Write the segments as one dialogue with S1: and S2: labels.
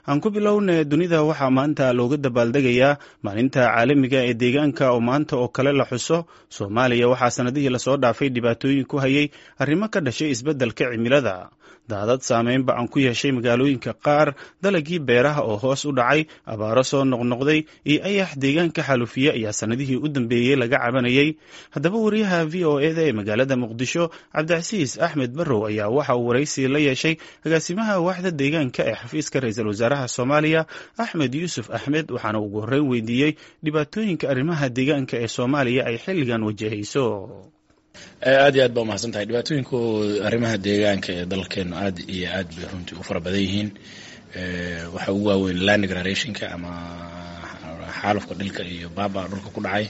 S1: aan ku bilowna dunida waxaa maanta looga dabaaldegayaa maalinta caalamiga ee deegaanka oo maanta oo kale la xuso soomaaliya waxaa sannadihii lasoo dhaafay dhibaatooyin ku hayay arrimo ka dhashay isbeddelka cimilada daadad saameyn ba-an ku yeeshay magaalooyinka qaar dalagii beeraha oo hoos u dhacay abaaro soo noqnoqday iyo ayax deegaanka xaalufiye ayaa sannadihii u dambeeyey laga cabanayay haddaba wariyaha v o eda ee magaalada muqdisho cabdicasiis axmed barrow ayaa waxa uu waraysi la yeeshay agaasimaha waaxda deegaanka ee xafiiska ra-iisul wasaaraha soomaaliya axmed yuusuf axmed waxaana ugu horreyn weydiiyey dhibaatooyinka arrimaha deegaanka ee soomaaliya ay xilligan wajahayso
S2: aad iyo aad baa umahadsan tahay dhibaatooyinku arrimaha deegaanka ee dalkeenu aad iyo aad bay runtii u fara badan yihiin waxaa ugu waaweyn land degradationka ama xaalufka dhilka iyo baaba dhulka ku dhacay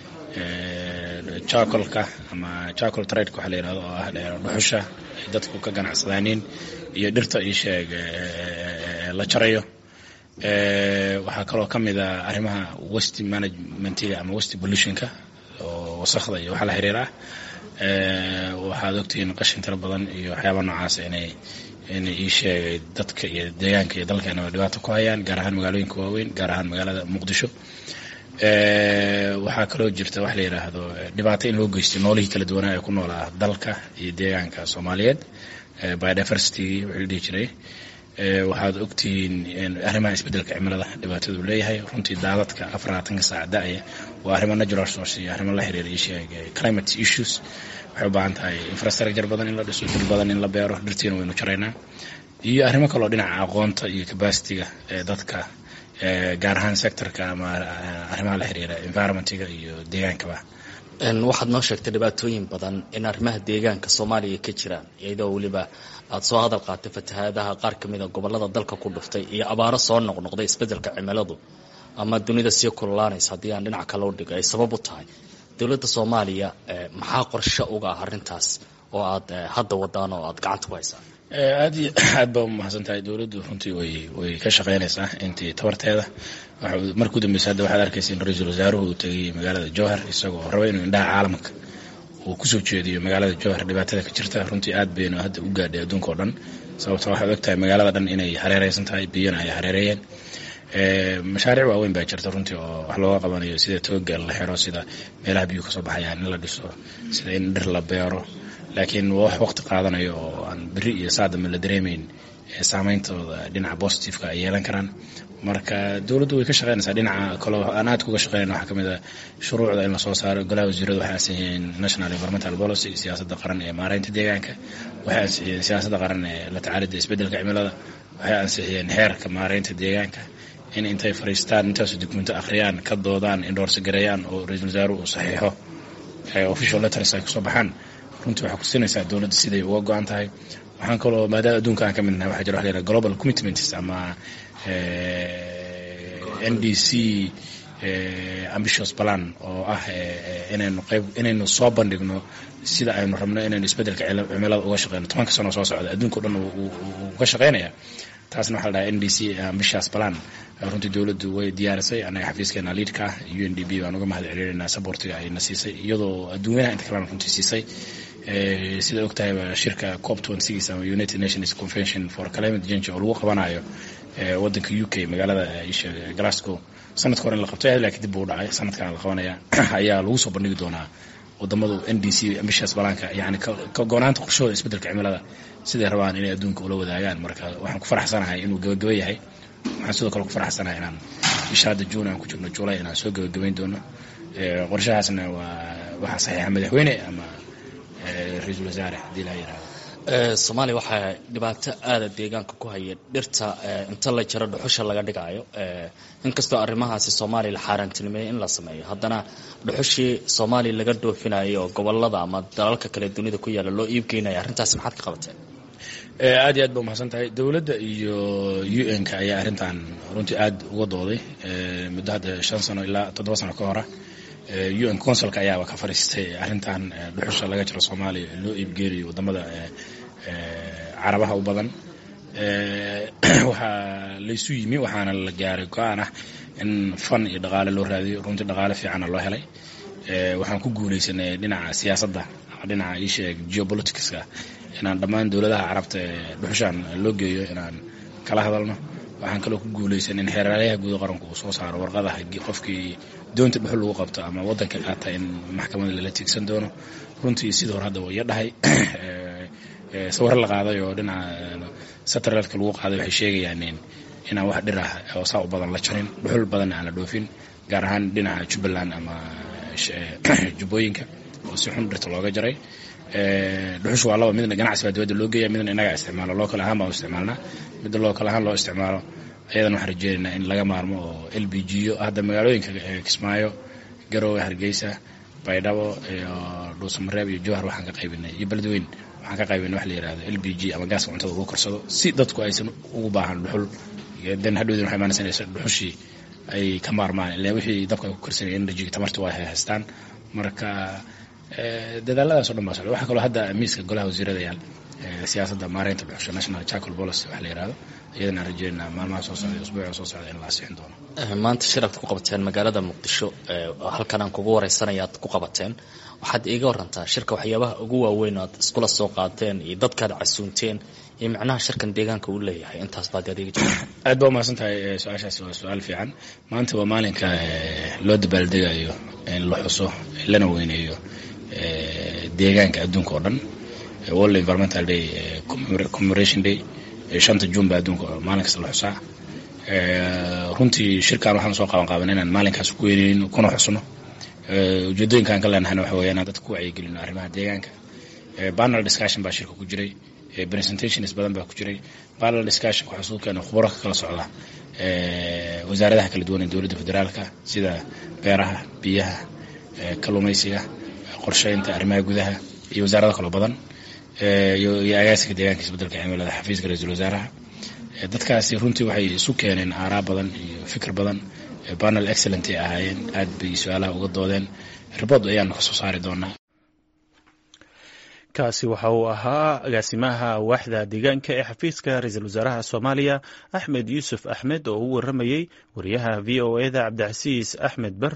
S2: jacolka ama jacol tradeka waxaa la yihahdo oo ah dhuxusha ay dadku ka ganacsadaaniin iyo dhirta io sheeg la jarayo waxaa kaloo ka mid a arrimaha west managementiga ama west pollutionka oo wasakda iyo waxa la xiriira ah waxaad ogtihiin qashin tiro badan iyo waxyaaba noocaas inay inay ii sheegay dadka iyo deegaanka iyo dalkeenaba dhibaato ku hayaan gaar ahaan magaalooyinka waaweyn gaar ahaan magaalada muqdisho waxaa kaloo jirta wax la yidhaahdo dhibaato in loo geystay noolihii kala duwanaa ee ku noolaa dalka iyo deegaanka soomaaliyeed biodiversity wixii la dhihi jiray waxaad ogtihiin arrimaha isbeddelka cimilada dhibaatadu leeyahay runtii daadadka afarlaatanka saac da-aya waa arrimo natural source iyo arrimo la xiriira isheeg climate issues waxay u baahan tahay infrastructure badan in la dhiso dhir badan in la beero dhirtiina waynu jaraynaa iyo arrimo kaloo dhinaca aqoonta iyo capacityga ee dadka gaar ahaan sectorka ama arrimaha la xiriira environmentiga iyo deegaankaba
S3: waxaad noo sheegtay dhibaatooyin badan in arrimaha deegaanka soomaaliya ka jiraan iyadoo weliba aada soo hadal qaatay fatahaadaha qaar ka mida gobolada dalka ku dhuftay iyo abaaro soo noqnoqday isbeddelka cimiladu ama dunida sii kululaanaysa haddii aan dhinac kale u dhigo ay sabab u tahay dowladda soomaaliya maxaa qorshe uga ah arrintaas oo aad hadda wadaan oo aada gacanta ku haysaan
S2: aad iyo aad baa umahadsan tahay dowladdu runtii way way ka shaqeynaysaa intii tabarteeda markuu dambeysa hadda waxaad arkaysa in ra-iisul wasaaruhu uu tegay magaalada jowhar isagoo raba inuu indhaha caalamka uu kusoo jeediyo magaalada jowhar dhibaatada ka jirta runtii aad baynu hadda u gaadhay adduunka oo dhan sababto waxaad ogtahay magaalada dhan inay hareereysan tahay biyona ay hareereeyeen mashaariic waaweyn baa jirta runtii oo wax looga qabanayo sida tooga la xiro sida meelaha biyuhu kasoo baxayaan in la dhiso sida in dhir la beero laakiin waa wax waqti qaadanayo oo aan beri iyo saadamba la dareemeyn saameyntooda dhinaca positiveka ay yeelan karaan marka dowladdu way ka shaqeynaysaa dhinaca kaloo aan aad kuga shaqeynayna waxaa kamid a shuruucda in lasoo saaro golaha wasiiradu waxay ansixiyeen national environmental policy siyaasadda qaran ee maareynta deegaanka waxay ansixiyeen siyaasadda qaran ee la tacaalida isbeddelka cimilada waxay ansixiyeen xeerka maareynta deegaanka in intay fariistaan intaasu dukumento akhriyaan ka doodaan indhoorsa gareeyaan oo ra-iisul wasaaruhu uu saxiixo official letters ay kusoo baxaan runtii waxay kusinaysaa dowladda siday uga go-an tahay waxaan kaloo maadaama adduunka aan ka midnahay waxaa jira wax la yidhaha global commitments ama n d c ambitious plan oo ah inaynu qayb inaynu soo bandhigno sida aynu rabno inaynu isbeddelka cimilada uga shaqeyno tobanka sano soo socda adduunka o dhan uu ka shaqeynaya taasna waxa la dhaha n d c ambitious plan runtii dowladdu way diyaarisay anaga xafiiskeena liidka ah u n d b baan uga mahad celinaynaa sabortiga ayna siisay iyadoo adduunyanaha inta kalena runtii siisay sida og tahayba shirka cop ama united nations convention for climate change oo lagu qabanayo wadanka u k magaalada glasgow sanadka hore in la qabtay laakiin dib buu dhacay sanadkana la qabanaya ayaa lagu soo bandhigi doonaa wadamadu n d c ambitious balaanka yani ka goonaanta qorshahooda isbeddelka cimilada siday rabaan inay adduunka ula wadaagaan marka waxaan ku faraxsanahay inuu gabagaba yahay waxaan sidoo kale ku faraxsanahay inaan bisha hadda juun aan ku jirno julay inaan soo gabagabayn doono qorshahaasna waa waxaa saxiixa madaxweyne ama ra-iisul wasaare haddii laa yihahdo
S3: soomaaliya waxaa dhibaato aada deegaanka ku haya dhirta inta la jaro dhuxusha laga dhigaayo inkastoo arrimahaasi soomaaliya la xaaraantinimeeyey in la sameeyo haddana dhuxushii soomaaliya laga dhoofinayo oo gobolada ama dalalka kale dunida ku yaalla loo iibgeynaya arrintaasi maxaad ka qabateen
S2: aad iyo aad ba umahadsan tahay dowladda iyo u n ka ayaa arrintan runtii aad uga dooday muddo hadda shan sano ilaa toddoba sano ka hora u n consulka ayaaba ka fariistay arrintan dhuxusha laga jiro soomaaliya loo iibgeelayo wadamada carabaha u badan waxaa laysu yimi waxaana la gaaray go-aan ah in fan iyo dhaqaale loo raadiyo runtii dhaqaale fiicanna loo helay waxaan ku guuleysanay dhinaca siyaasadda ama dhinaca iisheeg geopoliticska inaan dhammaan dowladaha carabta ee dhuxushaan loo geeyo inaan kala hadalno waxaan kaloo ku guulaysan in xeeraalyaha guud qaranku uu soo saaro warqadaha qofkii doonta dhuxul lagu qabto ama waddanka qaata in maxkamada lala tiigsan doono runtii sidii hore hadda waa iyo dhahay sawirro la qaaday oo dhinaca satelliteka lagu qaaday waxay sheegayaan inaan wax dhir ah oo saa u badan la jarin dhuxul badanna aan la dhoofin gaar ahaan dhinaca jubbaland ama jubbooyinka oo si xun dhirta looga jaray dhuxushu waa laba midna ganacsi baa dibadda loo geeya midna inagaa isticmaalo lookal ahaan baan u isticmaalnaa midda lookal ahaan loo isticmaalo ayadana waxaan rajeynaynaa in laga maarmo oo l b g yo hadda magaalooyinka kismaayo garowe hargeysa baydhabo iyo dhuusamareeb iyo jowhar waxaan ka qaybinay iyo beledweyn waxaan ka qaybinay wax la yihahdo l b g ama gaaska cuntada lagu karsado si dadku aysan ugu baahan dhuxul dan hadhowdin waxay imaanaysa dhuxushii ay ka maarmaan ilaa wixii dabka ay ku karsanaya energy tamarta waa haystaan marka dadaaladaas o dhan baa socda waxaa kaloo hadda miiska golaha wasiirada yaal siyaasadda maareynta dhuxusha national charcoal policy wax la yihahdo iyadana aan rajeynaa maalmaha soo socda usbuuca soo socda in la asixin doono
S3: maanta shirad ku qabateen magaalada muqdisho halkan aan kugu wareysanaya aad ku qabateen waxaad iiga warantaa shirka waxyaabaha ugu waaweyn aad iskula soo qaateen iyo dadkaad casuunteen iyo macnaha shirkan deegaanka uu leeyahay intaas baad adeegi jirta
S2: aad baa umahadsan tahay su-aashaasi waa su-aal fiican maanta waa maalinka loo dabaaldegayo in la xuso lana weyneeyo deegaanka adduunka oo dhan world environmental day commemoration day shanta juun baa adduunka maalin kasta la xusaa runtii shirkan waxaan soo qaban qaaban inaan maalinkaas ku weyneyno kuna xusno ujeedooyinkaan ka leenahayna waxa weya inaan dadka ku wacyigelino arrimaha deegaanka panel discussion baa shirka ku jiray presentations badan baa ku jiray panel discussion waxaa soo keena khubaro ka kala socda wasaaradaha kala duwan ee dowladda federaalka sida beeraha biyaha kalluumaysiga qorsheynta arrimaha gudaha iyo wasaarado kaloo badan iyo agaasiga deegaanka isbedelka cimilada xafiiska ra-iisul wasaaraha dadkaasi runtii waxay isu keeneen aaraa badan iyo fikir badan panel excellent ay ahaayeen aad bay su-aalaha uga doodeen ribod ayaanu kasoo saari doonaa
S1: kaasi waxa uu ahaa agaasimaha waaxda deegaanka ee xafiiska ra-iisul wasaaraha soomaaliya axmed yuusuf axmed oo u waramayey wariyaha v o eda cabdicasiis axmed ber